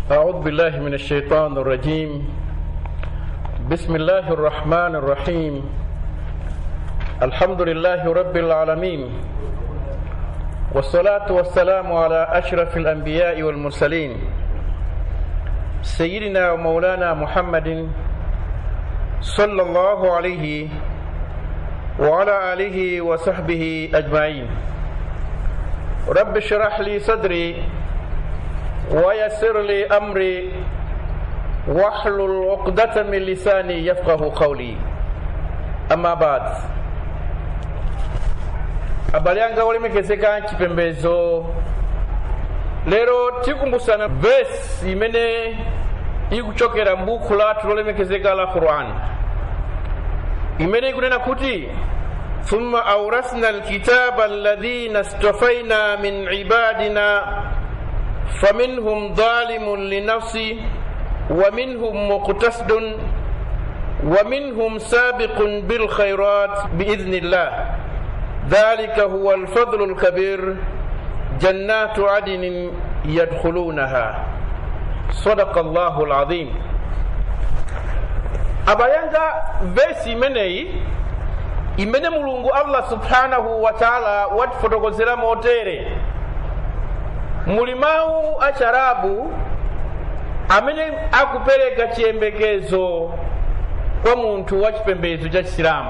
أعوذ بالله من الشيطان الرجيم بسم الله الرحمن الرحيم الحمد لله رب العالمين والصلاة والسلام على أشرف الأنبياء والمرسلين سيدنا ومولانا محمد صلى الله عليه وعلى آله وصحبه أجمعين رب اشرح لي صدري ويسر لي أمري واحلل عقدة من لساني يفقه قولي أما بعد abale anga olemekezeka chipembezo lero tikumbusana vesi imene ikuchokera mbuku lathu lolemekezeka la quran imene ikunena kuti ثم أورثنا الكتاب الذين اصطفينا من عبادنا فمنهم ظالم لنفسه ومنهم مقتصد ومنهم سابق بالخيرات بإذن الله ذلك هو الفضل الكبير جنات عدن يدخلونها صدق الله العظيم abayanga vesi imeneyi imene mulungu allah subhanahu wa taala watifotokozera motere muli mawu acharabu amene akupereka chiyembekezo kwa munthu wa chipembedzo cha chisilamu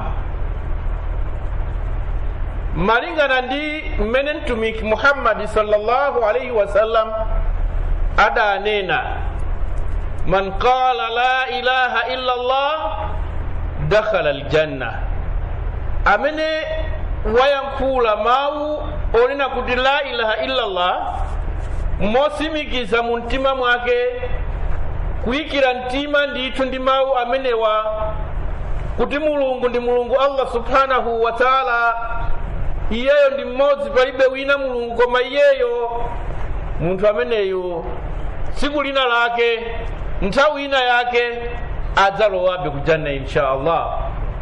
malingana ndi mmene mtumiki muhammadi sallallahu alaihi wasallam adanena man qala la ilaha illa allah dakhala aljanna amene wayankhula mawu onena kuti la ilaha illa allah mosimikiza mu mtima mwake kuyikira mtima ndithu ndi mawu amenewa kuti mulungu ndi mulungu allah subhanahu wa taala iyeyo ndi mmodzi palibe wina mulungu koma iyeyo munthu ameneyo tsiku lina lake nthawi ina yake adzalowabe kujanna insha allah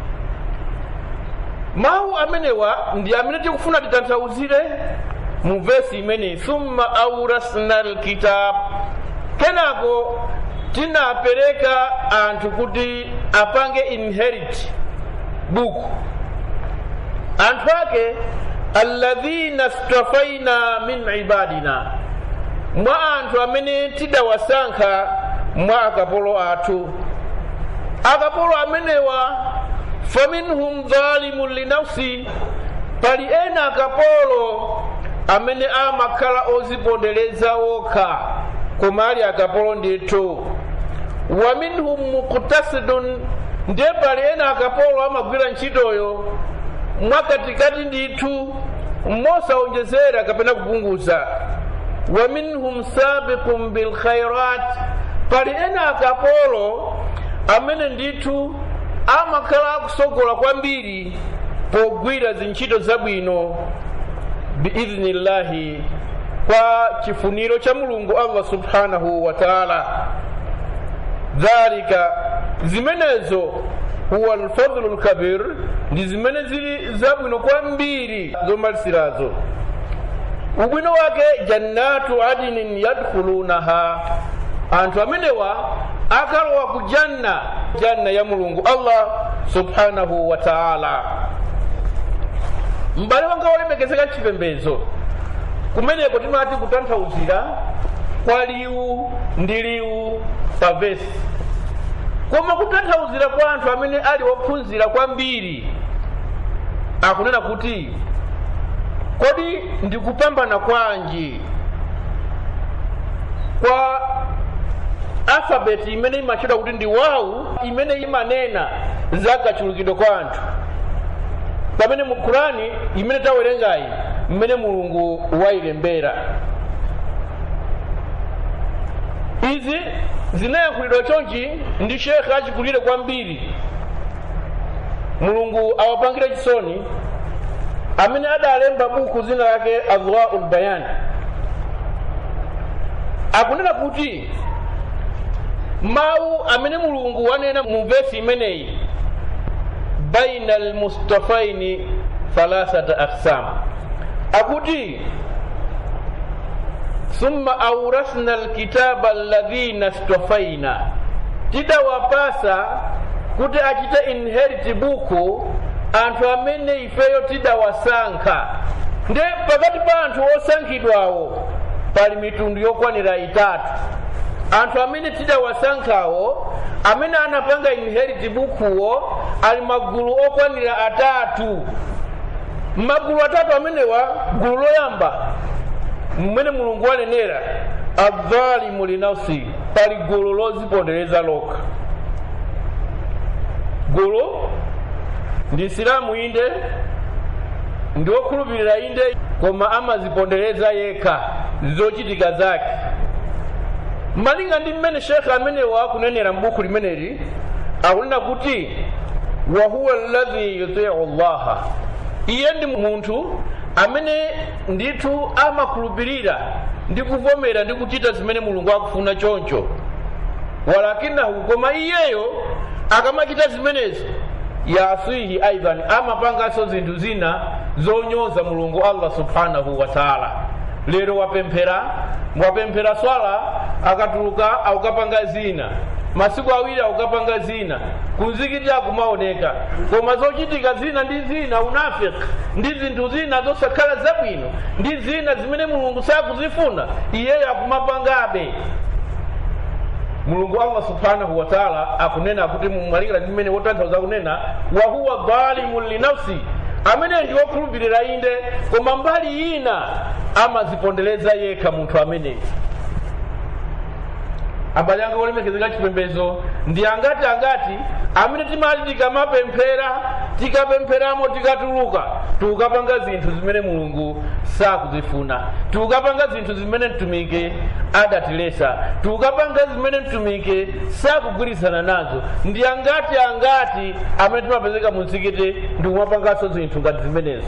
mawu amenewa ndi amene tikufuna titanthauzire mu vesi imeneyi thumma aurasna lkitab kenako tinapereka anthu kuti apange inherit buku anthu ake alladhina stafaina min ibadina mwa anthu amene tidawasankha mwa akapolo athu akapolo amenewa faminhum dhalimun linafsi pali ena akapolo amene amakhala ozipondereza okha koma ali akapolo ndithu wa minhum muktasidun ndiye pali ena akapolo amagwira ntchitoyo mwakatikati ndithu mosawonjezera kapena kupunguza wa minhum sabiqun bilkhairat pali ena akapolo amene ndithu amakhala akusogola kwambiri pogwira zintchito zabwino biidhnillahi kwa chifuniro cha mulungu allah subhanahu wa taala dhalika zimenezo huwa lfadlu lkabir ndi zimene zili zabwino kwambiri zomalisirazo ubwino wake jannatu adinin yadkhulunaha anthu amenewa akalowa ku janna janna ya mulungu allah subhanahu wa taala m'bale wanga wolemekezeka chipembezo kumeneko timati kutanthauzira kwa liwu ndi liwu pa vesi koma kutanthauzira kwa anthu amene ali wophunzira kwambiri akunena kuti kodi ndikupambana kwanji kwa alfabeti imene imatchedwa kuti ndi wawu imene imanena za kachulukidwe kwa anthu pamene mu kurani imene tawerengayi mmene mulungu wayilembera izi zinayankhulidwa chonchi ndi shekhe achikulire kwambiri mulungu awapangire chisoni amene adalemba buku zina lake adwaul bayan akunena kuti mawu amene mulungu wanena mu vesi imeneyi baina almustafaini thalathata aqsam akuti summa aurasna alkitaba alladhina stafaina tidawapasa kuti achite inherit buku anthu amene ifeyo tidawasankha nde pakati pa anthu osankhidwawo pali mitundu yokwanira itatu anthu amene tidawasankhawo amene anapanga inherit bukuwo ali magulu okwanira atatu magulu atatu amenewa gulu loyamba mmene mulungu wanenera adhalimu linafsi pali gulu lozipondereza lokha gulu ndi silamu inde ndi wokhulupirira inde koma amazipondereza yekha zochitika zake malinga ndi mmene shekhe amenewa akunenera mbuku limeneli akunena kuti wahuwa alladhi yutiu llaha iye ndi munthu amene ndithu amakhulupirira ndi kuvomera ndi kuchita zimene mulungu akufuna choncho walakinahu koma iyeyo akamachita zimenezo yasihi aidan amapanganso zinthu zina zonyoza mulungu allah subhanahu wa taala lero wapemphera wapemphera swala akatuluka akukapanga zina masiku awiri akukapanga zina kumzikiti akumaoneka koma zochitika zina ndi zina unafiki ndi zinthu zina zosakhala zabwino ndi zina zimene mulungu sakuzifuna iyeyo akumapangabe mulungu allah subhanahu wa taala akunena kuti mumwalira ndi mmene wotanthauza kunena wahuwa dhalimun linafsi amene ndi wokhulupirira inde koma mbali ina amazipondereza yekha munthu ameneyi abale anga olemekezeka chipembedzo ndi angati angati amene timati tikamapemphera tikapempheramo tikatuluka tikapanga zinthu zimene mulungu sakuzifuna tikapanga zinthu zimene mtumiki adatilesa tikapanga zimene mtumiki sakugwirizana nazo ndi angati angati amene timapezeka mu mzikiti ndi kumapanganso zinthu ngati zimenezo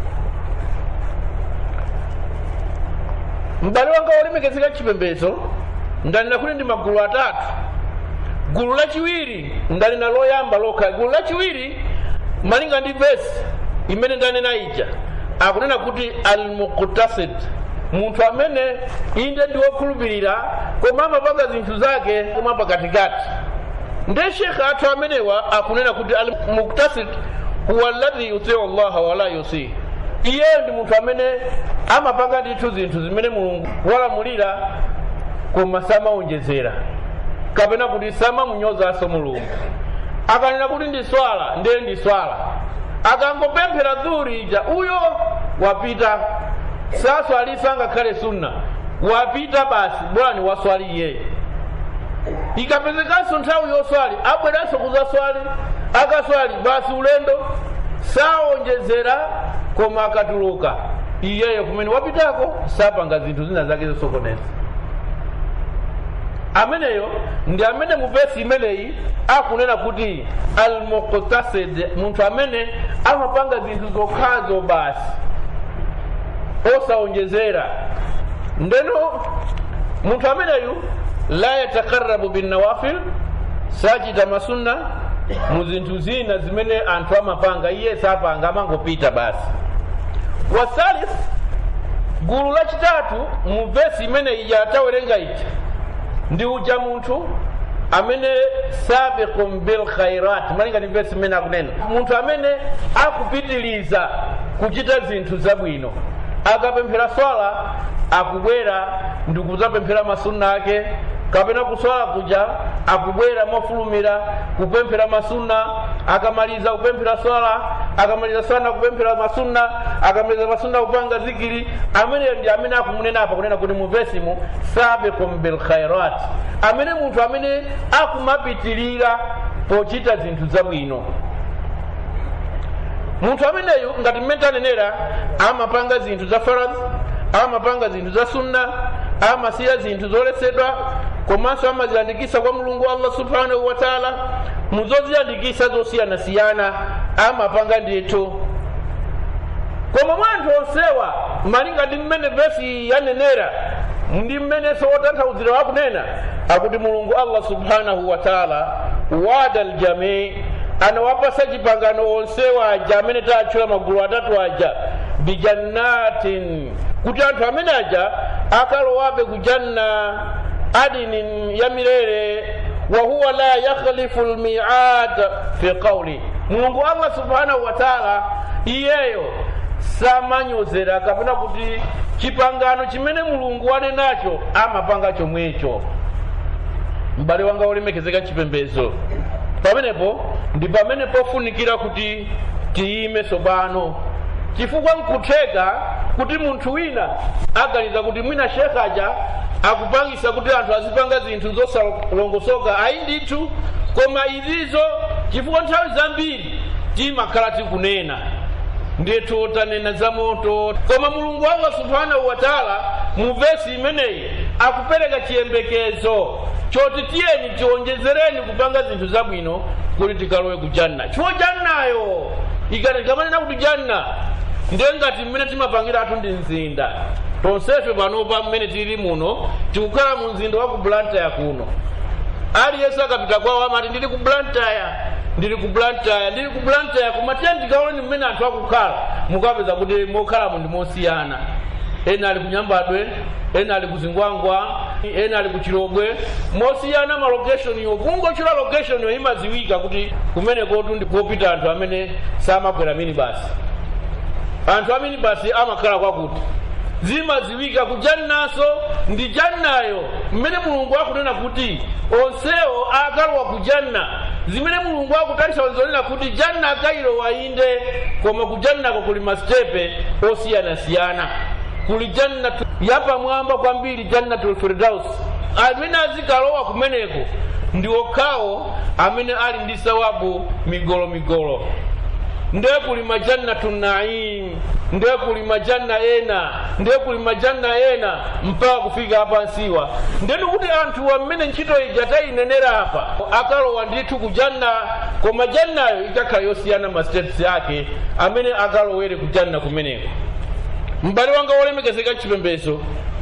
m'bale wanga wolemekezeka chipembedzo ndanena kuti ndi magulu atatu gulu lachiwiri ndanena loyamba lokha gulu lachiwiri malinga ndi vesi imene ndanena ija akunena kuti almuktasid munthu amene inde ndi wokhulupirira koma amapanga zinthu zake koma pakatikati nde shekhe athu amenewa akunena kuti almuktasid huwa alladhi yutiu llaha wala yusihi iyeyo ndi munthu amene amapanga ndithu zinthu zimene mulungu walamulira koma samaonjezera kapena kuti samamunyozanso mulungu akanena kuti ndi swala ndiye ndi swala akangopemphera dhuri ija uyo wapita saswalisa ngakhale sunna wapita basi bora ni waswali iyeyo ikapezekanso nthawi yoswali abweranso kuzaswali akaswali basi ulendo saonjezera koma akatuluka iyeyo kumene wapitako sapanga zinthu zina zake zosokoneza ameneyo ndi amene mu vesi imeneyi akunena kuti almuktasid munthu amene amapanga zinthu zokhazo basi osaonjezera ndeno munthu ameneyu la yatakarabu binnawafil sachita masunna mu zinthu zina zimene anthu amapanga iye sapanga amangopita basi wasalith gulu lachitatu mu vesi imeneyi yatawerenga iti ndi uja munthu amene sabiqum bilkhairat malinga ndi vesi imene akunena munthu amene akupitiliza kuchita zinthu zabwino akapemphera swala akubwera ndi kuzapemphera masunna ake kapena kuswala kuja akubwera mofulumira kupemphera masunna akamaliza kupemphera swala akamaliza swala kupemphera masunna akamaliza masunna kupanga zikiri ameneyo ndi amene akumunena apa kunena kuti muvesimu sabiqum bilkhairat amene munthu amene akumapitilira pochita zinthu zabwino munthu ameneyu ngati mmene tanenera amapanga zinthu za faradhi amapanga zinthu za sunna amasiya zinthu zoletsedwa komanso amaziyandikisa kwa mulungu allah subhanahu wa taala muzoziyandikisa zosiyanasiyana amapanga ndithu koma mwa anthu onsewa malinga ndi mmene vesi yanenera ndi mmenenso wotanthauzira wakunena akuti mulungu allah subhanahu wa taala wada ljamii anawapasa chipangano onsewa aja amene tatchula magulu atatu aja bijannatin kuti anthu amene aja akalowabe ku janna adinin yamirere wahuwa la yakhlifu lmiad fi qauli mulungu allah subhanahu wa taala iyeyo samanyozera kapena kuti chipangano chimene mulungu wali nacho amapanga chomwecho m'bale wanga wolemekezeka chipembedzo pamenepo ndi pamene pofunikira kuti tiyime tsopano chifukwa nkutheka kuti munthu wina aganiza kuti mwina shekhaja akupangisa kuti anthu azipanga zinthu zosalongosoka ayi ndithu koma izizo chifukwa nthawi zambiri timakhala tikunena ndithu tanena za moto koma mulungu allah subhanahu wa taala mu vesi imeneyi akupereka chiyembekezo choti tiyeni tionjezereni kupanga zinthu zabwino kuti tikalowe ku janna chifukwa jannayo ikatimanena kuti janna ndiye ngati mmene timapangira athu ndi mzinda tonsefe panopa mmene tili muno tikukhala mu mzinda wa ku blantyre kuno aliyense akapita kwawo amati ndili ku blantyre ndili ku blantyre ndili ku blantyre koma tiye ndikaoneni mmene anthu akukhala mukapeza kuti mokhalamo ndi mosiyana ena ali kunyambadwe ena ali kuzingwangwa ena ali kuchilogwe mosiyana ma location yo kungochula location yo imaziwika kuti kumenekotu ndikopita anthu amene samakwera minibasi anthu a minibasi amakhala kwakuti zimaziwika kujannaso ndi jannayo mmene mulungu akunena kuti onsewo akalowa ku janna zimene mulungu akutalitsa zonena kuti janna akayilowa inde koma ku jannako kuli masitepe osiyanasiyana kuli jannatu yapamwamba kwambiri jannatul firdaus amene azikalowa kumeneko ndi okhawo amene ali ndi sawabu migolo migolo ndiye kuli majannatu naim ndiye kuli majanna ena ndiye kuli majanna ena mpaka kufika apansiwa ndeni kuti anthu amene ntchito ija tayinenera apa akalowa ndithu kujanna koma jannayo ikakhala yosiyana ma steps ake amene akalowere kujanna kumeneko m'bale wanga wolemekezeka chipembedzo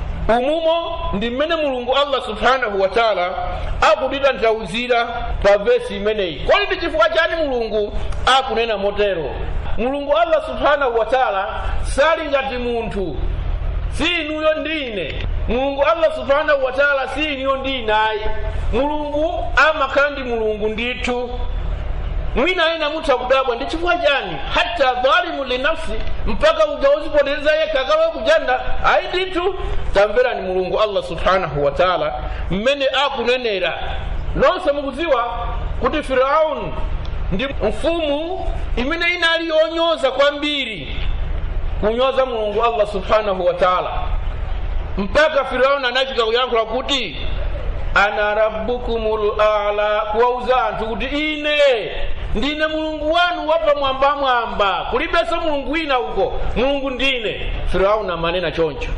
umumo ndi mmene mulungu allah subhanahu wa taala akutitanthauzira pa vesi imeneyi kodi ndi chifukwa chani mulungu akunena motero mulungu allah subhanahu wa taala sali ngati munthu si inuyo ndine mulungu allah subhanahu wa taala si inuyo ndinayi mulungu amakhala ndi mulungu ndithu mwina ena mutha kudabwa ndi chifukwa chani hata dhalimu linafsi mpaka uja uzipoteleza yekha akalowe kujanna ayi ndithu tamverani mulungu allah subhanahu wa taala mmene akunenera nonse mukudziwa kuti firaun ndi mfumu imene inali yonyoza kwambiri kunyoza mulungu allah subhanahu wa taala mpaka firaun anafika kuyankhula kuti ana rabbukumul ala kuwauza anthu kuti ine ndine mulungu wanu wapamwambamwamba kulibenso mulungu wina uko mulungu ndine firauni amanena choncho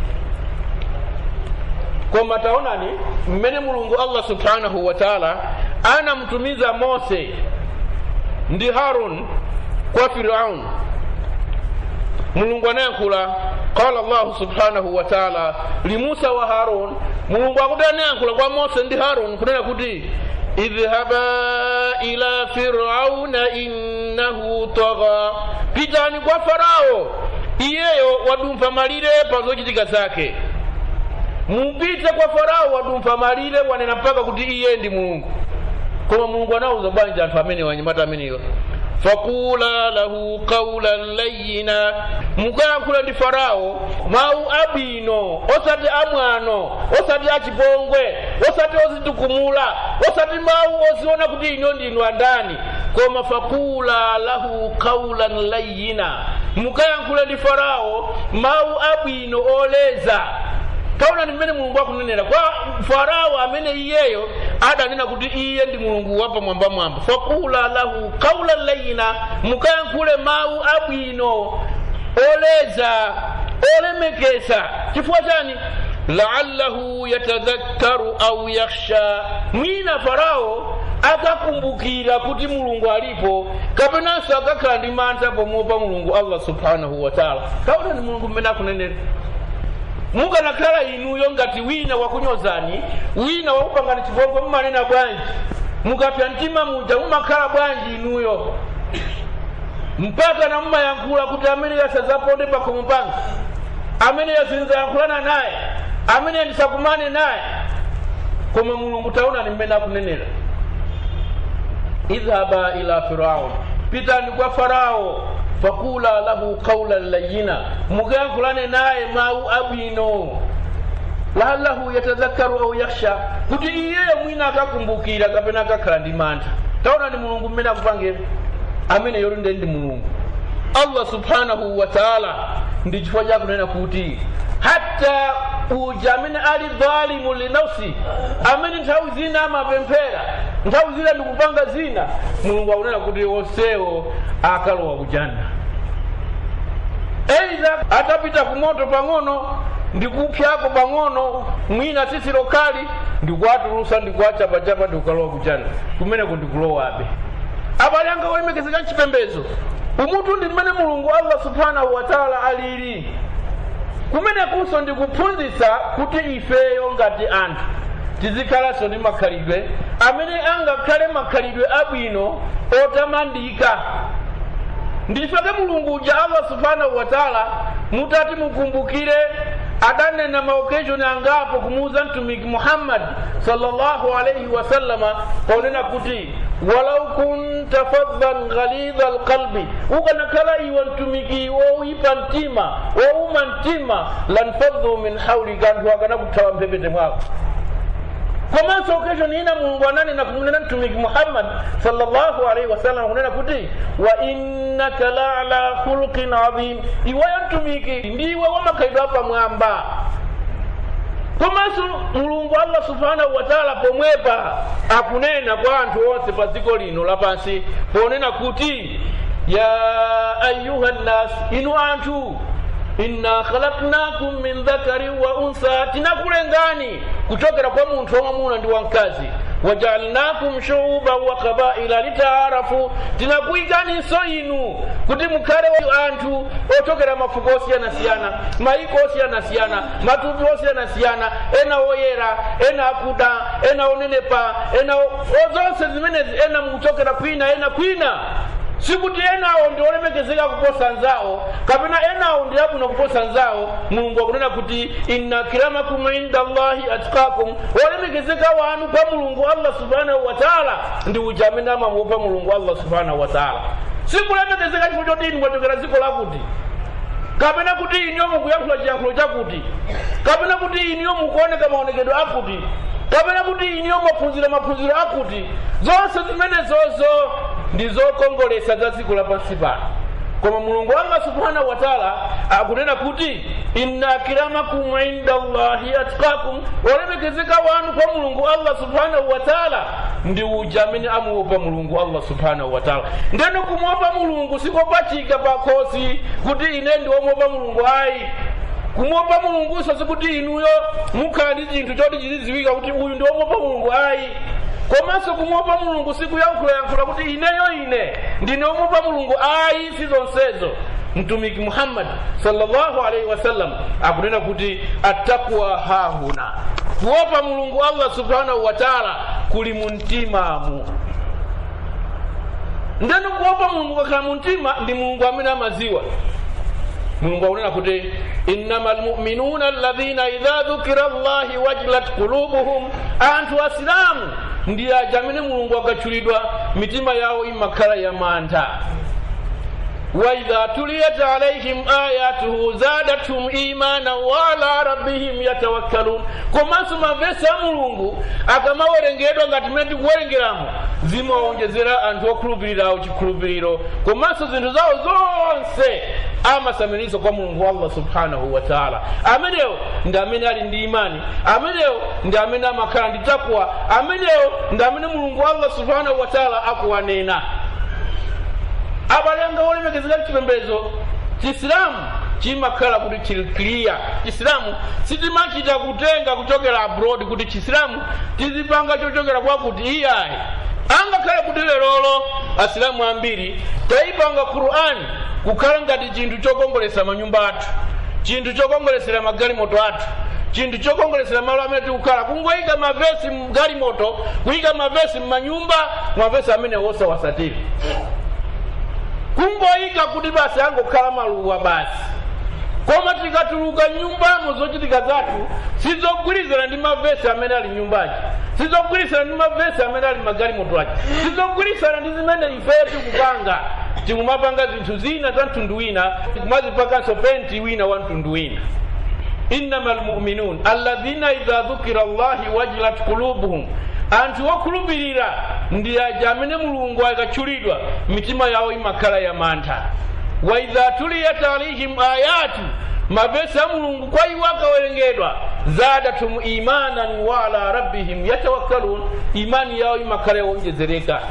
koma taonani mmene mulungu allah subhanahu wa taala anamtumiza mose ndi harun kwa firaun mulungu anayankhula qala llahu subhanahu wa taala limusa wa harun mulungu akuti anayankhula kwa mose ndi harun kunena kuti idhhaba ila firauna innahu tagha pitani kwa farao iyeyo wadumpha malire pa zochitika zake mupite kwa farao wadumpha malire wanena mpaka kuti iye ndi mulungu koma mulungu anawuza bwanji anthu amene wanyamata amenewa fakula lahu qaulan layina mukayankhula ndi farao mawu abwino osati amwano osati achipongwe osati ozitukumula osati mawu oziona kuti ino ndinu andani koma fakula lahu qaulan layina mukayankhula ndi farao mawu abwino oleza taonani mmene mulungu akunenera kwa farao amene iyeyo adanena kuti iye ndi mulungu wapamwambamwamba fakula lahu kaulan layina mukayankhule mawu abwino oleza olemekeza chifukwa chani laallahu yatadhakkaru au yakhsha mwina farao akakumbukira kuti mulungu alipo kapenanso akakhala ndi mantha pomwepa mulungu allah subhanahu wa taala taonani mulungu mmene akunenera mukanakhala inuyo ngati wina wakunyozani wina wakupangani chipongwe mumanena bwanji mukapya mtima muja mumakhala bwanji inuyo mpaka na mumayankhula kuti amene yasazaponde pakhomo panga amene yasinzayankhulana naye amene ndisakumane naye koma mulungu taonani mmene akunenera idhaba ila firaun pitani kwa farao fakula lahu qaulan layina mukayankhulane naye mawu abwino laallahu yatadhakaru au yakhsha kuti iyeyo mwina akakumbukira kapena akakhala ndi mantha taonani mulungu mmene akupangira amene yoti ndi mulungu allah subhanahu wa taala ndi chifukwa chakunena kuti hatta uja amene ali dhalimu linafsi amene nthawi zina amapemphera nthawi zina ndikupanga zina mulungu akunena kuti onsewo akalowa kujanna eidha atapita kumoto pang'ono ndikupyako pang'ono mwina tsitsi lokali ndikuwatulusa ndikuwachapachapa ndikukalowa kujanna kumeneko ndikulowabe abale anga olemekezeka mchipembezo umutu ndi mmene mulungu allah subhanahu wa taala alili kumenekunso ndikuphunzitsa kuti ifeyo ngati anthu tizikhalanso ndi makhalidwe amene angakhale makhalidwe abwino otamandika ndifake mulungu uja allah subhanahu wa taala mutati mukumbukire adanena maokeshoni angapo kumuuza mtumiki muhammadi sallallahu alaihi wasallama paunena kuti walau kunta faddan ghalidha alqalbi ukanakhala iwe mtumiki wowipa mtima wowuma mtima lanfaddu min haulika anthu akanakuthawa mphepete mwako komanso okeshoni ina mulungu ananena kumunena mtumiki muhammad sallallahu alaihi wasallam kunena kuti wa innaka la ala khuluqin adhim iweyo mtumiki ndiwe wamakhalidwe apamwamba komanso mulungu allah subhanahu wa taala pomwepa akunena kwa anthu onse pa dziko lino lapansi ponena kuti ya ayuha nnas inu anthu inna khalaknakum min dhakarin wa unsa tinakulengani kuchokera kwa munthu wamwamuna ndi wamkazi wajaalnakum shuuban wa qabaila litaarafu tinakuyikaninso inu kuti mukhale anthu ochokera mafuko osiyanasiyana maiko osiyanasiyana matupi osiyanasiyana ena oyera ena akuda ena onenepa ena zonse zimenezi ena mukuchokera kwina ena kwina sikuti enawo ndi olemekezeka kuposa nzawo kapena enawo ndi abwino kuposa nzawo mulungu akunena kuti inna kiramakum inda allahi atkakum olemekezeka wanu kwa mulungu allah subhanahu wa taala ndi uja amene amamuopa mulungu allah subhanahu wa taala sikulemekezeka chifukwa choti inu mwachokera dziko lakuti kapena kuti iniyo mukuyankhula chiyankhulo chakuti kapena kuti iniyo mukuoneka maonekedwe akuti kapena kuti iniyo maphunziro maphunziro akuti zonse zimenezozo ndi zokongolesa za dziko lapansi pano koma mulungu allah subhanahu wa taala akunena kuti inna akramakum inda allahi atkakum olemekezeka wanu kwa mulungu allah subhanahu wa taala ndi uja amene amuopa mulungu allah subhanahu wa taala ndeno kumuopa mulungu sikopachika pakhosi kuti ine ndi womuopa mulungu ayi kumuopa mulunguso sikuti inuyo mukhala ndi chinthu choti chizidziwika kuti uyu ndi womuopa mulungu ayi komanso kumuopa mulungu sikuyankhulayankhula kuti ineyo ine ndine womuopa mulungu ayi si zonsezo mtumiki muhammadi sallallahu alaihi wasallam akunena kuti attaqwa hahuna kuopa mulungu allah subhanahu wa taala kuli mu mtimamu ndeno kuopa mulungu kakhala mu mtima ndi mulungu amene amaziwa mulungu akunena kuti innama almuminuna alladhina idha dhukira llahi wajilat qulubuhum anthu asilamu ndi aja amene mulungu akatchulidwa mitima yawo imakhala ya mantha waidha tuliyat alaihim ayatuhu zadathum imana waala rabbihim yatawakkalun komanso mavesi a mulungu akamawerengedwa ngati mmene tikuwerengeramo zimawonjezera anthu okhulupirirawo chikhulupiriro komanso zinthu zawo zonse amasamirizo kwa mulungu allah subhanahu wa taala amenewo ndi amene ali ndi imani amenewo ndi amene amakhala ndi takwa amenewo ndi amene mulungu allah subhanahu wa taala akuwanena abale anga olemekezeka chipembedzo chisilamu chimakhala kuti chili clear chisilamu sitimachita kutenga kuchokera abroad kuti chisilamu tizipanga chochokera kwakuti iyayi angakhale kuti lerolo asilamu ambiri tayipanga qur'ani kukhala ngati chinthu chokongolesa manyumba athu chinthu chokongolesera magalimoto athu chinthu chokongolesera malo amene tikukhala kungoyika mavesi mgalimoto kuyika mavesi mmanyumba mavesi amene wosawasatiri kungoyika kuti basi angokhala maluwa basi koma tikatuluka nyumbamo zochitika zathu sizogwirizana ndi mavesi amene ali nyumbaci sizogwirizana ndi mavesi amene ali magalimoto aci sizogwirizana ndi zimene ifeyo tikupanga tikumapanga zinthu zina za mtundu wina tikumazipakanso penti wina wa mtundu wina innama lmuminun alladhina idha dhukira llahi wajilat qulubuhum anthu okhulupirira ndi aja amene mulungu akatchulidwa mitima yawo imakhala ya mantha wa idha tuliyat alaihim ayatu mavesi a mulungu kwa iwo akawerengedwa zadatum imanan wa ala rabbihim yatawakkalun imani yawo imakhala yowonjezereka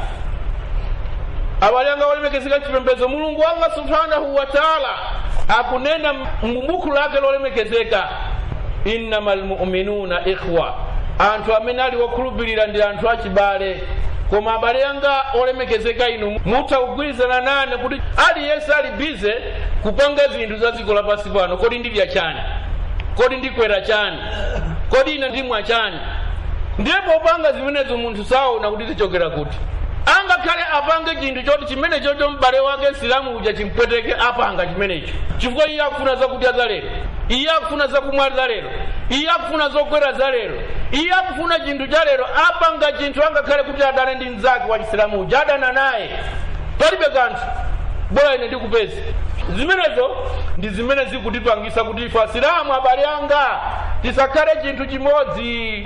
abalanga olemekezeka chipembedzo mulungu allah subhanahu wa taala akunena mbubuku lake lolemekezeka innama lmuminuna ikhwa anthu amene ali wokhulupirira ndi anthu achibale koma abale anga olemekezeka inu mutha kugwirizana nane kuti aliyense ali bize kupanga zinthu za dziko lapansi pano kodi ndidya chani kodi ndikwera chani kodi ine ndimwa chani ndiye popanga zimenezo munthu saona kuti zichokera kuti angakhale apange chinthu choti chimene chocho m'bale wake nsilamu uja chimpweteke apanga chimenecho chifukwa iye akufuna zakudya za lero iye akufuna zakumwa za lero iye akufuna zokwera za lero iye akufuna chinthu cha lero apanga chinthu angakhale kuti adane ndi mnzake wa chisilamu uja adana naye palibe kanthu bora ine ndikupezi zimenezo ndi zimene zikutipangisa kuti ife asilamu abale anga tisakhale chinthu chimodzi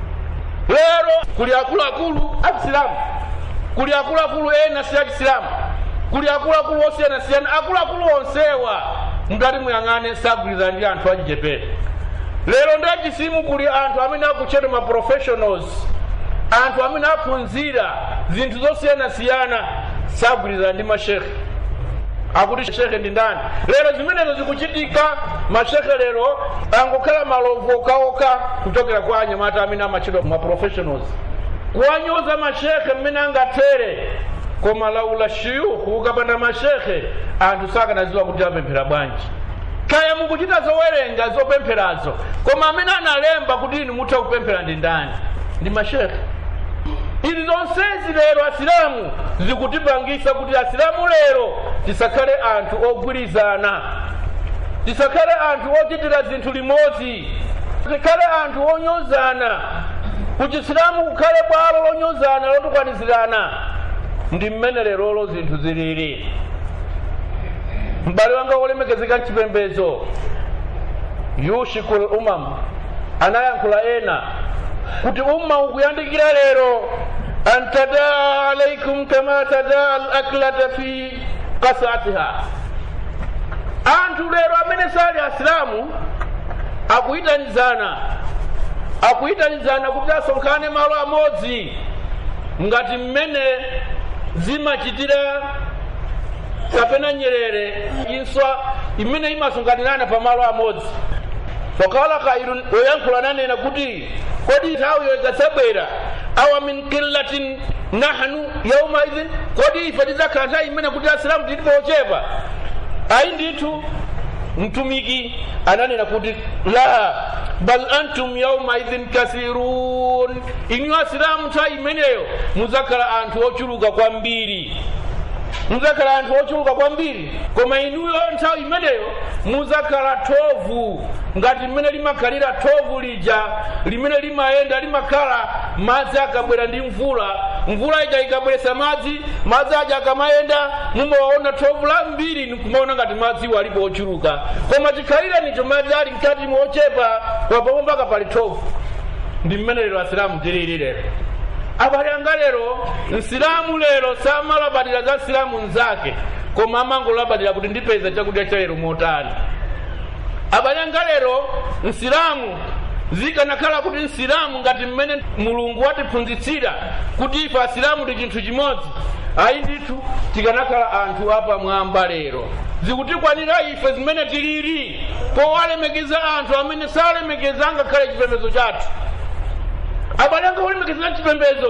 lero kuli akuluakulu achisilamu kuli akuluakulu ena si achisilamu kuli akuluakulu osiyanasiyana akuluakulu onsewa mutati muyang'ane sagwirizana ndi anthu achichepere lero ndi achisimu kuli anthu amene akutchedwa ma professionals anthu amene aphunzira zinthu zosiyanasiyana sagwirizana ndi mashekhe akuti shekhe ndi ndani lero zimenezo zikuchitika mashekhe lero angokhala malovu okaoka kuchokera kwa anyamata amene amatchedwa ma professionals kuwanyoza mashekhe mmene angathere koma laula shuyukhu ukapanda mashekhe anthu sakanadziwa kuti apemphera bwanji kaya mukuchita zowerenga zopempherazo koma amene analemba kuti inu mutha kupemphera ndi ndani ndi mashekhe izi zonsezi lero asilamu zikutipangisa kuti asilamu lero tisakhale anthu ogwirizana tisakhale anthu ochitira zinthu limodzi tikhale anthu onyozana kuchisilamu kukhale bwalo lonyozana lotukwanizirana ndi mmene lerolo zinthu zilili m'bale wanga wolemekezeka mchipembedzo yushiku lumam anayankhula ena kuti umma ukuyandikira lero an tadaa alaikum kama tadaa alaklata fi kasatiha anthu lero amene sali asilamu akuyitanizana akuyitanizana kuti asonkhane malo amodzi ngati mmene zimachitira kapena nyerere inswa imene imasonkhanirana pa malo amodzi fakala kairun woyankhula nanena kuti kodi nthawiyo ikadzabwera awa min qillatin nahnu yauma idhin kodi ife tidzakhala nthawi imene kuti asilamu tilipo ochepa ayi ndithu mtumiki ananena kuti la bal antum yauma idhin kasirun inu asilamu nthawi imeneyo mudzakhala anthu ochuluka kwambiri mudzakhala anthu ochuluka kwambiri koma inuyo nthawi imeneyo mudzakhala thovu ngati mmene limakhalira thovu lija limene limayenda limakhala madzi akabwera ndi mvula mvula ija ikabweretsa madzi madzi aja akamayenda mumawaona thovu lambiri nkumaona ngati madziwo alipo ochuluka koma chikhalire nicho madzi ali mkati mochepa kwapapo mpaka pali thovu ndi mmene lero asilamu tilili lero abale anga lero msilamu lero samalabadira za silamu nzake koma amangolabadira kuti ndipeza chakudya cha lero motani abale anga lero msilamu zikanakhala kuti msilamu ngati mmene mulungu watiphunzitsira kuti ife asilamu ndi chinthu chimodzi ayi ndithu tikanakhala anthu apamwamba lero zikutikwanira ife zimene tilili powalemekeza anthu amene salemekeza ngakhale chipembedzo chathu abale anga olemekezera chipembedzo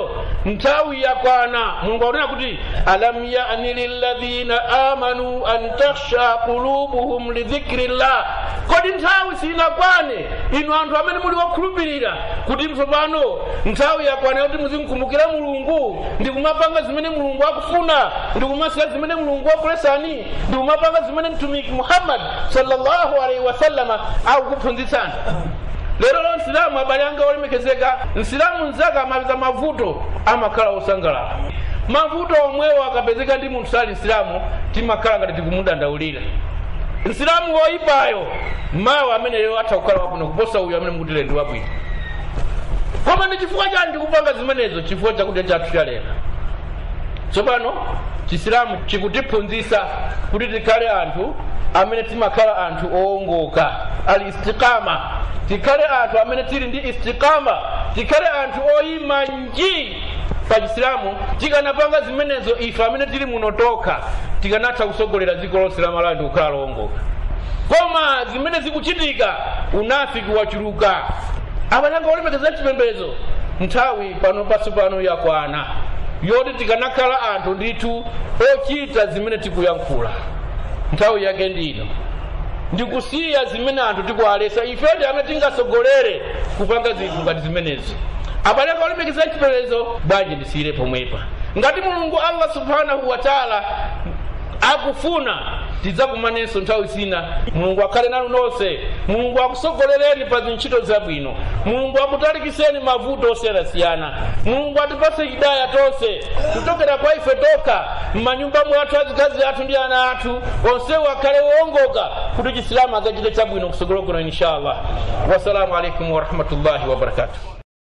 nthawi yakwana mulungu akunena kuti alam yani lilladhina amanu an takhsha qulubuhum lidhikri llah kodi nthawi sinakwane inu anthu amene muli wokhulupirira kuti mtsopano nthawi yakwana yoti muzimkumbukira mulungu ndikumapanga zimene mulungu akufuna ndikumasiya zimene mulungu wakulesani ndikumapanga zimene mtumiki muhammad sallallahu alaihi wasallama akukuphunzitsani lero lo nsilamu abale anga olemekezeka nsilamu mzake amapeza mavuto amakhala osangalala mavuto omwewo akapezeka ndi munthu sali nsilamu timakhala ngati tikumudandaulira nsilamu woyipayo mawa ameneyo atha kukhala wabwino kuposa uyu amene mukutile ndi wabwino koma ndi chifukwa chani ndikupanga zimenezo chifukwa chakudya chathu cha lero tsopano chisilamu chikutiphunzitsa kuti tikhale anthu amene timakhala anthu owongoka al istiqama tikhale anthu amene tili ndi istiqama tikhale anthu oyima nji pa chisilamu tikanapanga zimenezo ife amene tili muno tokha tikanatha kusogolera dziko lonse la malawi ndi kukhala lowongoka koma zimene zikuchitika unafiki wachuluka abalanga olemekeza chipembedzo nthawi pano paso pano yakwana yoti tikanakhala anthu ndithu ochita zimene tikuyankhula nthawi yake ndino ndikusiya zimene anthu tikualesa ifedi amene tingasogolere kupanga zinthu ngati zimenezo abalanga olemekeza chipembedzo bwanji ndisiyire pomwepa ngati mulungu allah subhanahu wa taala akufuna tidzakumanenso nthawi zina mulungu akhale nanu nonse mulungu akusogolereni pa zintchito zabwino mulungu akutalikiseni mavuto osiyanasiyana mulungu atipase hidaya tonse kuchokera kwa ife tokha m'manyumba mwathu azikazi athu ndi ana athu onsewo akhale wowongoka kuti chisilamu adzachite chabwino kusogolo kuno inshallah wassalamu alaikum warahmatullahi wabarakatuh